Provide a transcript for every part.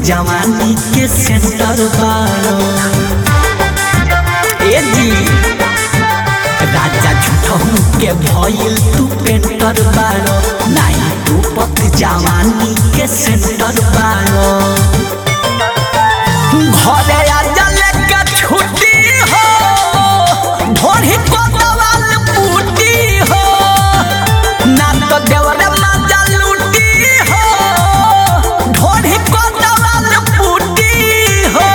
जवानी के सेंटर बारो ए जी राजा झूठहू के भइल तू पेंटर बारो नाही तू पत जवानी के सेंटर बारो घरे आजा लेके छुट्टी हो ढोढ़ी को दवाल बूटी हो ना तो देवरे माजा लूटी हो ढोढ़ी को दवाल बूटी हो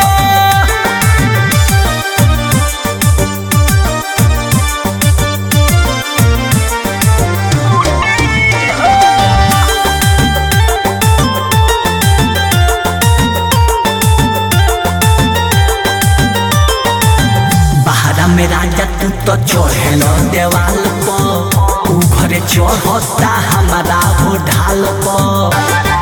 बहरा में राजा तू तो चढ़ेल देवाल पर ऊ घरे चढ़ता हमारा हो ढाल पर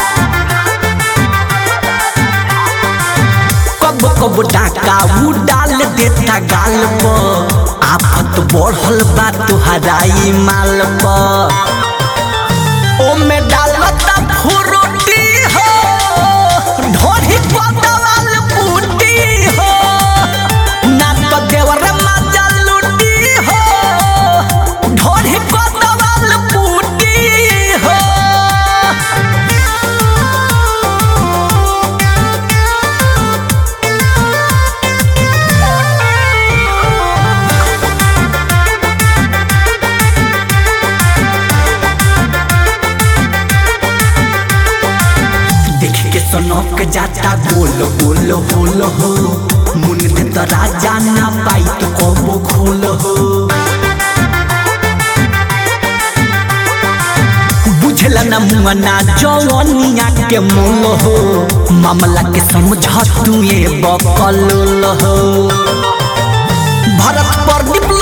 कब कब डाका ऊ डाल देता गाल पर आफत बढ़ल बा तुहराई माल पर ओमे डालता फुरुटी हो ढोढ़ी को दवाल बूटी हो ना तो देवर माजा लूटी हो ढोढ़ी को दवाल बूटी हो देख के सनक जाता गोल गोल होल हो मुन दे तो राजा ना पाई तो कबो खोल हो बुझला ना मुआना जवनिया के मोल हो मामला के समझ तू ये बकल हो भरत प्रदीप